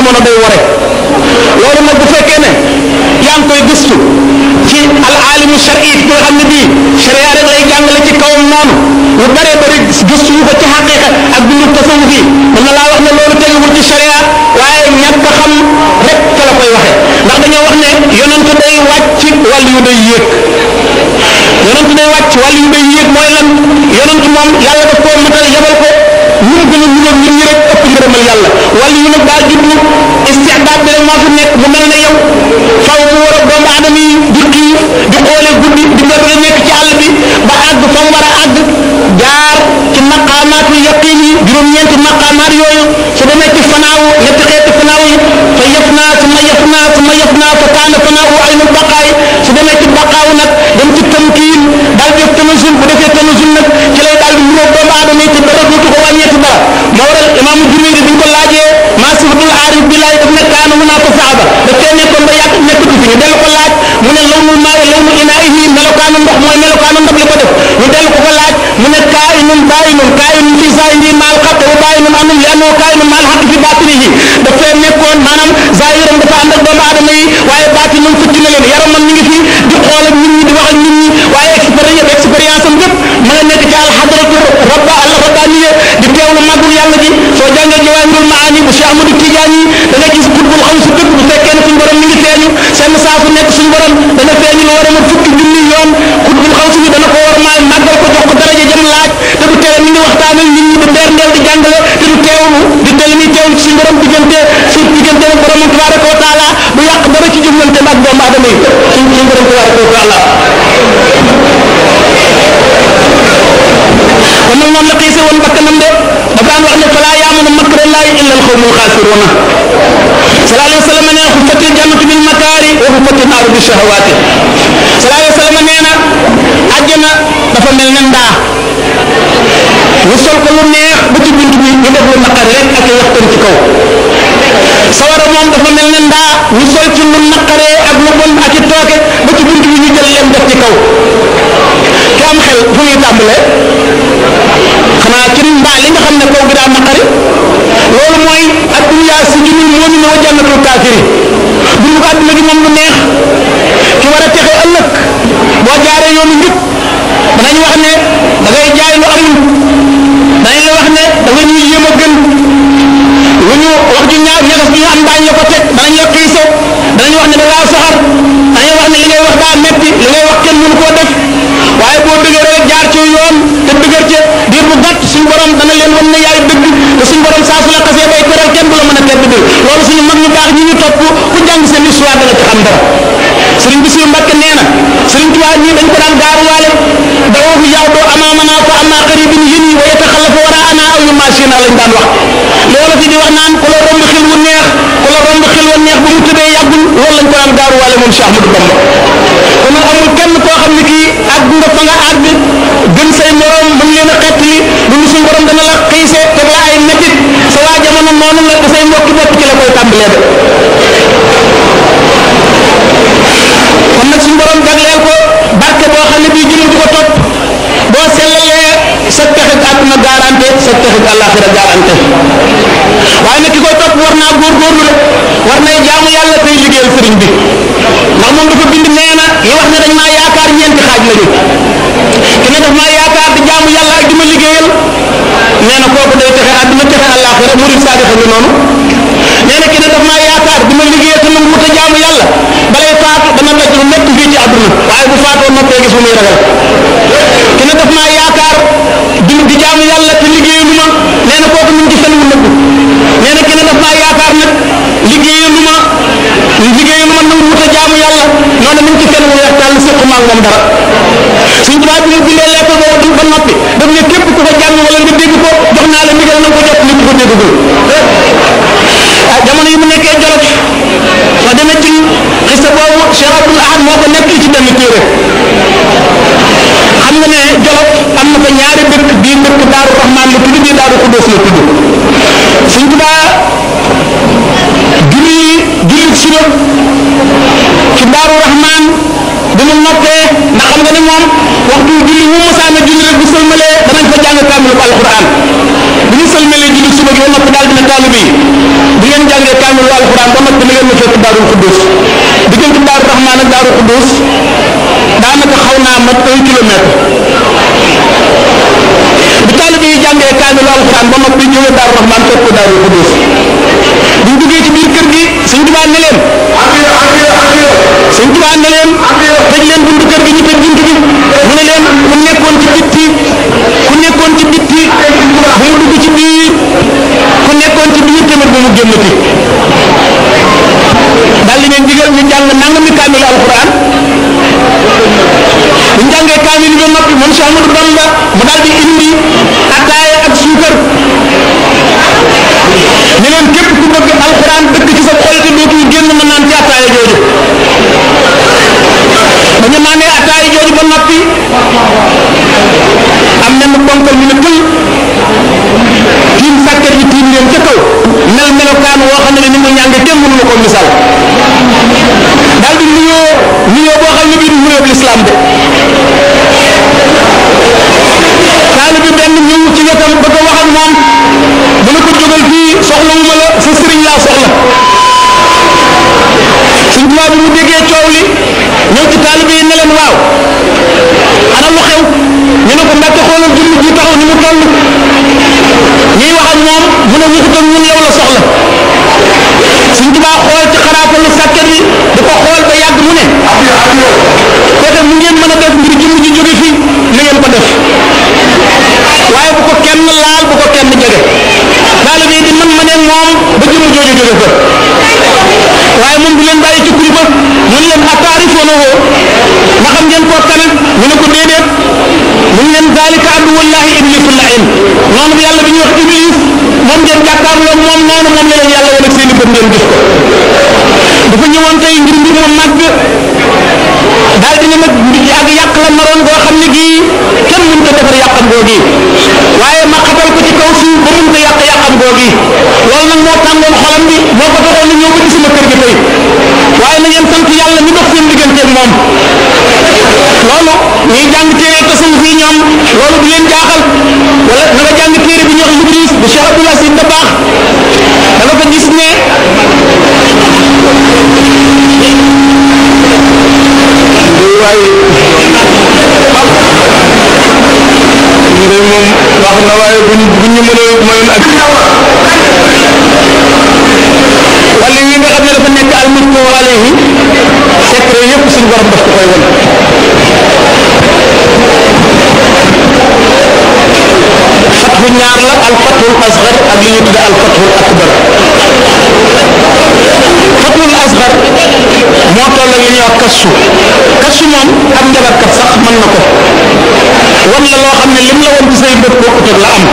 jamono day ware loolu nag bu fekkee ne yaa ngi koy gëstu ci al alimu shari ki nga xam ne bii sharia rek lay jàngale ci kawam noonu lu bare bari gëstu yu ko ci xaqiqa ak bindu tasawuf yi mën na laa wax ne loolu teguwul ci sharia waaye ñàkk a xam rek ca la koy waxe ndax dañoo wax ne yonent day wàcc wàllu yu day yéeg yonent day wàcc wàllu yu day yéeg mooy lan yonent moom yàlla daf koo matal yabal ko ñu gën a ñëw nit ñi rek ëpp ngërëmal yàlla wàllu yu nag daa jublu istidaad bi rek moo fi nekk bu mel ne yow faw mu war a doomu aadama yi di xiif di xoole guddi di nga bëgg a nekk ci àll bi ba àgg fa mu war a àgg jaar ci maqaamaatu yaqin yi juróom-ñeenti maqaamaat yooyu su demee ci fanaawu ñetti xeeti fanaaw yi fa yëf naa su ma yëf naa su ma yëf naa fa kaana fanaawu aynul baqaay su demee ci baqaaw nag dem ci tamkiin daal def tanazul bu defee tanazul nag ci lay daal di mënoo doomu aadama yi te dara dootu ko wàññeeti dara moo waral imaamu Junayd bi ñu ko laajee maa sifatul aarif billahi daf ne kaana mu naa ko saaba daf cee nekkoon ba yàgg nekkatu fi ñu dellu ko laaj mu ne lawnu maa lawnu inaa'ihi melokaanu ndox mooy melokaanu ndab li ko def ñu dellu ko ko laaj mu ne kaa'inun baa'inun kaa'inun fi zaahirihi maal xaq wa baa'inun anhum li annahu kaa'inun maal xaq fi baatinihi daf fee nekkoon maanaam zaahiram dafa ànd ak doomu aadama yi waaye baatinam fëcc na leen yaramam mi ngi fi di xool ak nit ñi di wax ak nit ñi waaye expérience expérience am yëpp ma nga nekk ci alxadratu rabba al rabbaniya di teewlu màggul yàlla ji soo jàngee jawaahirul maani bu Cheikh Ahmadou Tidiane yi da nga gis xutbul xaw si dëkk bu fekkee ne suñu borom mi ngi feeñu seen saa su nekk suñu borom dana feeñu lu war a ma fukki junni yoon xutbul xaw si bi dana ko war maa màggal ko jox ko daraja jëm laaj te du tere mi ngi waxtaan ak nit ñi di ndeer ndeel di jàngale te du teewlu di tel mi teewlu ci suñu borom diggante su diggante ak borom tabaraka wa taala du yàq dara ci jëflante ak doomu aadama yi suñ suñu borom tabaraka wa taala kon nag moom la xiise woon bakkanam de dafa daan wax ne falaa yaamunu makrallahi illa al xawmul xaasiruuna sallallahu alayhi wa sallam nee na xuffatil jannatu bil makaari wa xuffatil naaru bi shahawaati sallallahu alayhi wa sallam nee na àjjana dafa mel ne ndaa ñu sol ko lu neex ba ci bunt bi ñu def lu naqari rek ak waxtaan ci kaw sawara moom dafa mel ne ndaa ñu sol ci lu naqaree ak lu bon ak i tooke ba ci bunt bi ñu jël leen def ci kaw ki am xel fu muy tàmbalee xanaa ci mbaa li nga xam ne kaw gi daa naqari loolu mooy adduniyaa si junul moomin wa jannatul kaafiri dundu ko adduna gi moom lu neex ki war a texe ëllëg boo jaaree yoonu njub danañ wax ne da ngay jaay lu amul danañ la wax ne da nga ñuy yéem a gën lu ñu wax ju ñaaw ñagas bi ñu am daañ la ko teg danañ la xiise danañ wax ne da ngaa soxar danañ wax ne li ngay wax daa metti li ngay wax kenn mënu koo def waaye boo dëgëree jaar ci yoon te dëgër ca diir bu gàtt suñu borom dana leen wan ne yaay dëgg te suñu borom saa su la xasee bay teral kenn du la mën a tedd bi loolu suñu mag ñu baax ñi ñu topp ku jàng seen histoire danga ci xam dara sëriñ bi suñu mbàkke nee na sëriñ Tuubaa ñii dañ ko daan gaaruwaale dawoo fi yaw doo amaamana fa amma qaribin yéen yi wa yataxallafu waraana aw yu maasina lañ daan wax loolu fi di wax naan ku la romb xel wu neex ku la romb xel wu neex bu mu tëddee yàggul loolu lañ ko daan gaaruwaale moom Cheikh Ahmadou Bamba kon nag amul kenn koo xam ne kii àgg nga fa nga àgg gën say morom mën leen a xett li lu suñu borom dana la xiise teg la ay métit sa waa jamono noonu la te say mbokki bopp ci la koy tàmbalee de kon nag suñu borom jagleel ko barke boo xam ne bii jëmu di ko topp boo sellalee sa texeg àdduna garanté sa texeg àllaaxira garanté waaye nag ki koy topp war naa góorgóorlu rek war nay jaamu yàlla tey liggéeyal sëriñ bi ndax moom dafa bind nee na yi wax ne dañ maa yaakaar ñeenti xaaj lañu ki ne daf maa yaakaar di jaamu yàlla ak di ma liggéeyal nee na kooku day texe àdduna texe àllaaxira murid saadixa ngi noonu nee na ki ne daf maa yaakaar di ma liggéeyal te nangu te jaamu yàlla balay faatu dana daj lu nekk fii ci àdduna waaye bu faatoo noppee gis bu muy ragal ki ne daf maa yaakaar di di jaamu yàlla te liggéeyalu ma nee na kooku mu ngi ci fen wu nëbbu nee na ki ne daf maa yaakaar nag liggéeyalu ma liggéeyalu ma nangu te jaamu yàlla noonu mu ngi ci fen wu weex tàll séqu maag moom dara suñ tubaab bi nga bindee lettre boobu ba noppi daf ne képp ku ko jàng wala nga dégg ko jox naa la ndigal na nga ko jot nit ko déggagul ah jamono yi mu nekkee jolof soo demee ci xista boobu Cheikh Abdoul Ahad moo ko nekk ci benn téere xam nga ne jolof am na fa ñaari dëkk bii dëkk Daaru Rahmaan la tudd bii Daaru Xuddoos la tudd suñ tubaa julli julli suba ci Daaru Rahmaan bi mu noppee ndax xam nga ne moom waxtu julli wu mosaana julli rek bu sëlmalee danañ fa jàng kaamilu alquran bu ñu sëlmalee julli suba gi ba noppi daal dina taalibe yi bu ngeen jàngee kaamilu alxuraan ba noppi na ngeen ma fekk daarul xuddus diggante daaru rahmaan ak daaru xuddus daanaka xaw naa mat un kilomètre bi taalibe yi jàngee kaamilu alxuraan ba noppi jóge daaru rahmaan fekk ko daarul xuddus bu ñu duggee ci biir kër gi sëñ Tuubaa ne leen sëñ Tuubaa ne leen tëj leen buntu kër gi ñu tëj buntu bi mu ne leen ku nekkoon ci bitti ku nekkoon ci bitti bu mu dugg ci biir ku nekkoon ci biir tamit bu mu génnati daal di leen digal ñu jàng nangami kaamil alquran bu ñu jàngee kaamil bi ba noppi moom Cheikh Amadou Bamba mu daal di indi ataaya ak suukar ne leen képp ku bëgg alquran dëkk ci sa xol te dootul génn mën naan ci ataaya jooju ba ñu naanee ataaya jooju ba noppi am na mu ponkal ñu ne tël tiim sàkket yi tiim leen ca kaw mel melokaan woo xam ne ni mu ñànge kenn mënu ko misaal daal di nuyoo nuyoo boo xam ne bii du nuyoo lislaam de taali bi benn ñëw ci wetam bëgg a wax ak moom mu ne ko jógal fii soxlawuma la sa sëriñ laa soxla suñ tubaab bi mu déggee coow li ñëw ci taalibe yi ne leen waaw ana lu xew ñu ne ko mbàkke xoolal jëmm ji taxaw ni mu toll ñuy wax ak moom mu ne waxut ak ñun yow la soxla suñ tubaab xool ci xaraatalu sàkket yi di ko xool ba yàgg mu ne koote mu ngeen mën a def ngir jëmm ji jóge fii na ngeen ko def waaye bu ko kenn laal bu ko kenn jege taalibe yi di man ma ne moom ba jëmm jooju jóge fa waaye moom du leen bàyyi ci kuli ba mu ne leen ataarifoona woo ma xam ngeen koo kanam ñu ne ko déedéet mu ne leen zalika addu wallahi iblisu lain noonu bi yàlla bi ñuy wax iblis moom ngeen jàkkaarloo moom noonu moom la leen yàlla wane seeni bët ngeen gis ko dafa ñëwoon tey ngir mbir ma màgg daal di ne nag mbir ak yàq la naroon boo xam ne gii kenn mënu ko defar yàqam googi waaye ma xatal ko ci kaw suuf ba mun ko yàq yàqam googi loolu nag moo tàngoon xolam bi moo ko taxoon na ñëw ba ci sama kër gi tey waaye na ngeen sant yàlla mi dox seen digganteeg moom loolu ñuy jàng téere tasawuf yi ñoom loolu du leen jaaxal wala na nga jàng téere bi ñuy wax Ibris bu Cheikh Abdoul Aziz Dabakh da nga ko gis ne waaye ñu de moom wax na waaye buñ buñ ñu mën a mayoon ak wala yi nga xam ne dafa nekk al muttu alayhi secret yëpp suñu borom daf ko koy won fatxu ñaar la al fatxul asgar ak li ñu tudde al fatxul akbar fatxul asgar moo toll ak li ñuy wax kassu kassu moom ab njabarkat sax mën na ko wan la loo xam ne lim la woon ci say bët bokkut ak la am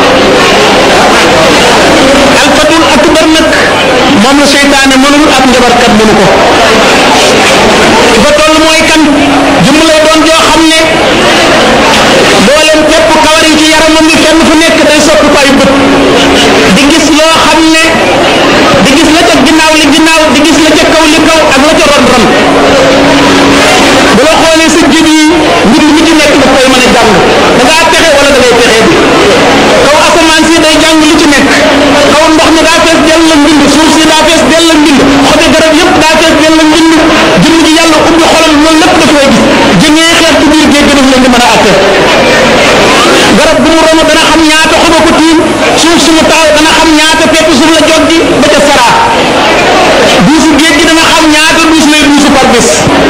al fatxul akbar nag moom la seytaane mënul ab njabarkat mënu ko ci fa toll mooy kan jëmm lay doon joo xam ne mboolem képp kawar yi ci yaramam bi fenn fu nekk day soppi ko ay bët di gis loo xam ne di gis la ca ginnaaw li ginnaaw di gis la ca kaw li kaw ak la ca ron ron bu la xoolee sa jib yi mbir mi ci nekk daf koy mën a jàng da ngaa texe wala da ngay texee bi kaw asamaan si day jàng li ci nekk kaw ndox mi daa fees dell la mbind suuf si daa fees dell la mbind xobi garab yëpp daa fees dell la mbind jëmm ji yàlla ubbi xolam loolu lépp daf koy gis jëngee xeet ci biir géej gi daf leen di mën a atte garab bu mu romb dana xam ñaata xoba ko tiim suuf su mu taxaw dana xam ñaata pepp suuf la joggi ba ca saraa duusu géej gi dana xam ñaata duus lay duusu par bés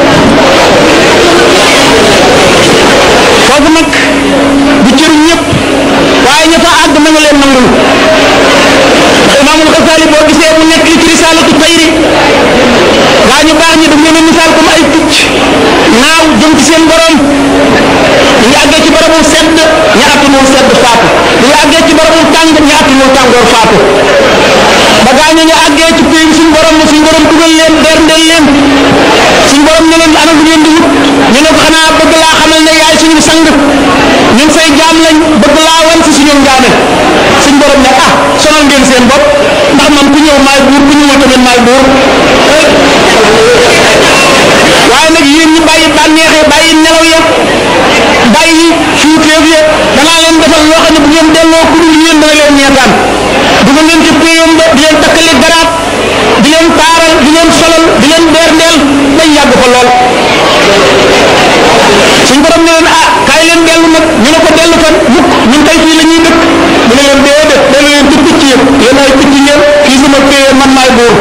foofu nag du cëru ñëpp waaye ña fa àgg na nga leen nangul ndax imaamul Xasaali boo gisee mu nekk ci risaalatu tayri waa ñu baax ñi daf leen a misaal comme ay picc naaw jëm ci seen borom ñu ngi àggee ci barabu sedd ña attanul sedd faatu ñu ngi àggee ci barabu tàng ña attanul tàngoor faatu ba gaa ñu ngi àggee ci pays suñu borom suñu borom dugal leen berndeel leen suñu borom ne leen ana lu ngeen di wut ñu ne ko xanaa bëgg laa xamal ne yaay suñu sang ñun say jaam lañ bëgg laa wan si suñu njaame suñu borom ne ah sonal ngeen seen bopp ndax man ku ñëw maay buur ku ñëwul tamit maay buur waaye nag yéen ñi bàyyi bànneexee bàyyi nelaw ya bàyyi fuuteef ya danaa leen defal loo xam ne bu ngeen delloo ku dul yéen dana leen ñeetaan dugal leen ci péyam ba di leen takkali garaat di leen leen taaral di leen solal di leen beerndeel dañ yàgg fa lool suñ borom ne leen ah kaay leen dellu nag ñu ne ko dellu fan mukk ñun tey fii la ñuy dëkk mu ne leen déedéet dellu leen ci picc yëpp yéen ay picc ngeen fii sama téye man maay buur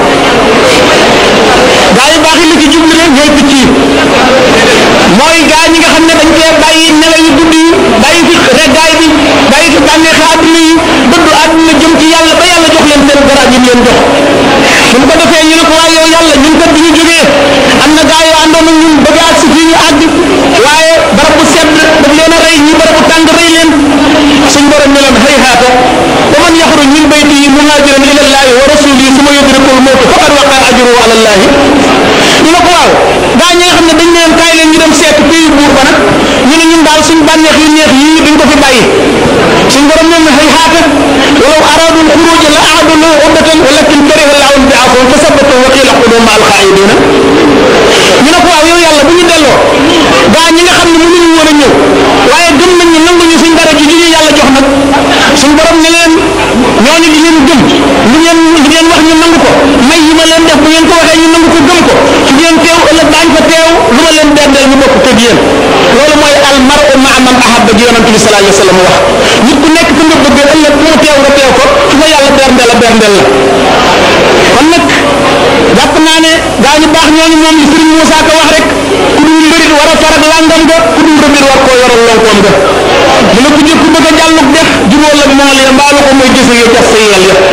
gaa yu baax yi li ci jublu rek ñooy picc yi mooy gaa ñi nga xam ne dañ cee bàyyi nelaw yu guddi yi bàyyi fi reggaay bi bàyyi fi bànneexi àdduna yi dëddu àdduna jëm ci yàlla ba yàlla jox leen seen garab yi leen jox suñ ko defee ñu ne ko waaye yow yàlla ñun kat bi ñu jógee am na gaa yoo àndoon ak ñun bëgg ak si fii ñu àgg waaye barab bu sedd daf leen a rey ñi barab bu tàng rey leen suñ borom ne leen xëy xaata wa man yaxruj min baytihi muhaajiran ila llahi wa rasulihi suma yudrikul mawtu faqad waqa ajruhu ala llahi ñu ne ko waaw gaa ñi nga xam ne dañ leen kaay leen ñu dem seet pays buur ba nag ñu ne ñun daal suñ bànneex yu neex yii duñ ko fi bàyyi suñ borom ne xëy xaata walaw araadu lxuruja la aadu lahu uddatan walakin kariha llahu bi'athahum fa sabbatu wa qila qudu ma alqaidina ñu ne ko waaw yow yàlla bu ñu delloo gaa ñi nga xam ne mënuñu woon a ñëw waaye gëm nañ ñu nanguñu suñ dara ji ji ñu yàlla jox nag suñ borom ne leen ñooñu di leen gëm lu ngeen lu ngeen wax ñu nangu ko may yi ma leen def bu ngeen ko waxee ñu nangu ko gëm ko su ngeen teew ëllëg daañ fa teew lu ma leen berdeel ñu bokk tëg yéen loolu mooy al mar'u ma'a man ahabba ji yonante bi sallallahu alayhi wa sallam wax nit ku nekk fi nga bëgg ëllëg fu mu teew nga teew ko su fa yàlla berndeel a berndeel la kon nag jàpp naa ne gaa ñu baax ñooñu moom li Sëriñ Moussa Ka wax rek ku dul mbërit war a farag langam ga ku dul rëbir war koo yoral lonkoom ga mu ne ku jëkk ku bëgg a jàllug def jubóol ak mool ya mbaalu ko mooy gis nga jas sa yeel ya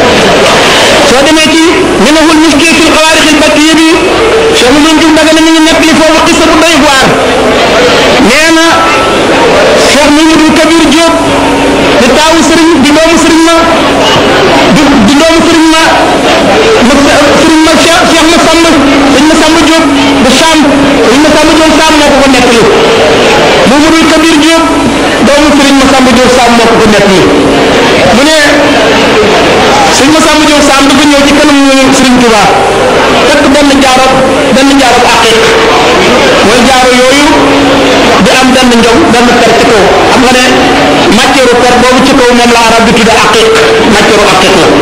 soo demee ci minahul miski fil xawaarixil bakkiya bi Cheikh Mouhamed Diouf Dagana mi ngi nekk li foofu xisa bu doy waar nee na Cheikh Mouhamadou Kabir Diop di taawu sëriñ di doomu sëriñ ma di di doomu sëriñ ma ma sëriñ ma Cheikh Cheikh ma Samba sëriñ ma Samba Diop de Cham sëriñ ma Samba Diop Sam moo ko ko nettali Mouhamadou Kabir Diop doomu sëriñ ma Samba Diop Sam moo ko ko nettali mu ne sëriñ ma Samba Diop Sam dafa ñëw ci kanam sëriñ Touba fekk benn jaaro benn jaaro aqiq mooy jaaro yooyu di am benn njow benn per ci kaw xam nga ne matière per boobu ci kaw moom la arab di tudde aqiq matière aqiq la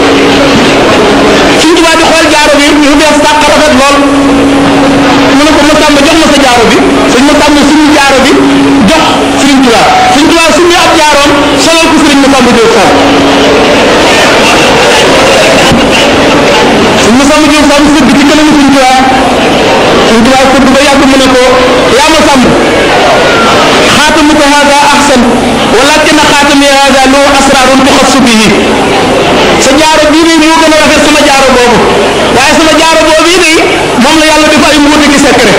suñ tubaab di xool jaaro bi mu bees tàq rafet lool mu ne ko ma tàmb jox ma sa jaaro bi suñ ma tàmb suñu jaaro bi jox sëriñ tubaab suñ tubaab suñu ab jaaroom solal ko sëriñ ma tàmb Diop Sam suñ ma tàmb Diop Sam sëgg ci kanamu suñ tubaab suñ tubaab sëgg ba yàgg mu ne ko yaa ma sàmb xaatamuka hada ahsan walakin xaatami hada lu asrarun tuxassu bihi sa jaaro bii nii moo gën a rafet sama jaaro boobu waaye sama jaaro boobu yi nii moom la yàlla def ay mbuuti ki secret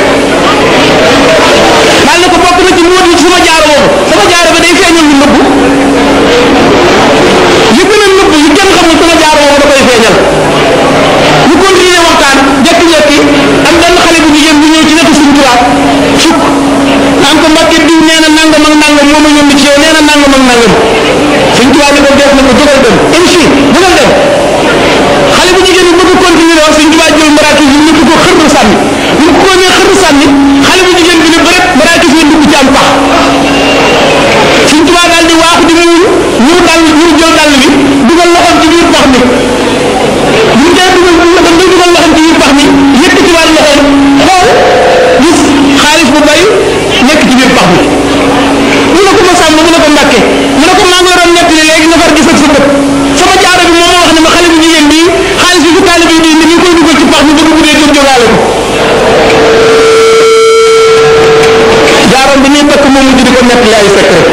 daal ne ko bokk na ci mbuuti ci sama jaaro boobu sama jaaro bi day feeñal lu nëbbu yu gën a nëbbu yu kenn xamul sama jaaro boobu da koy feeñal ñu continuer waxtaan jekki-jekki am benn xale bu jigéen bu ñëw ci wetu suñu tubaab sukk naan ko mbàkke diw nee na nangam ak nangam moo ma yónni ci yow nee na nangam ak nangam suñ tubaab ni ko def na ko jógal dem imsi jógal dem xale bu jigéen bi bëgg continuer wax suñ tubaab jël maraakis yi ñu ko xër sànni ñu ko nee xër sànni xale bu jigéen bi ne bëret maraakis yi dugg ci am pax suñ tubaab daal di waaxu di mu ñu dal ñu jël dàll bi dugal loxoom ci biir pax mi bu dee dugal loxoom day dugal loxoom ci biir pax mi yëkkati waat loxoom xool gis xaalis bu bari nekk ci biir pax mi mu ne ko ma sàmm mu ne ko mbàkke mu ne ko maa ngi la doon nettali léegi nga far gis ak sa bët sama jaaro bi moo ma wax ne ma xale bu jigéen bii xaalis bi fi taalibe bi indi ñu koy dugal ci pax mi bëgg bu dee jóg jógaale ko jaaroom bi ñuy takk moom mujj di ko nettali ay secret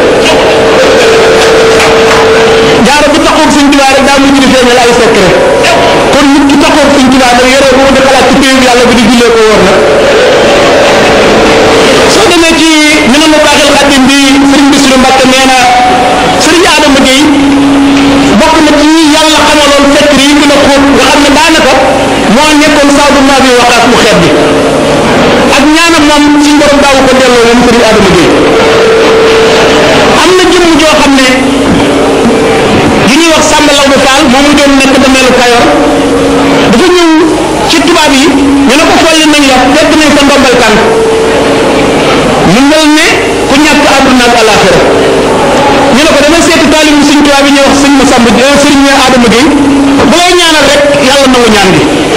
jaaro bu taxoog sëñ Tuubaa rek daa mujj di feeñal ay secret kon nit ki taxoog sëñ Tuubaa nag yoroo ko di xalaat ci péewu yàlla bi di jullee ko wóor nag soo demee ci ñu ne ma baaxil xadim bi sëriñ Bisiru Mbàkke nee na sëriñ Adama Gueye bokk na ci ñi yàlla xamaloon fekk yi gën a xóot nga xam ne daanaka moo nekkoon saadu naa bi waxaas mu xeet bi ak ñaanam moom suñ borom daawu ko delloo moom sëriñ Adama Gueye am na jëmm joo xam ne li ñuy wax Samba Law Fall moom mu doon nekk dameelu Kayor dafa ñëw ci tubaab yi ñu ne ko folli nañ la fekk nañ sa ndombal tànk mu mel ne ku ñàkk àdduna ak alaxira ñu ne ko dama seeti taalibu suñ tubaab yi ñuy wax sëñ ma Samba sëriñ Adama Gueye bu lay ñaanal rek yàlla nangu ñaan gi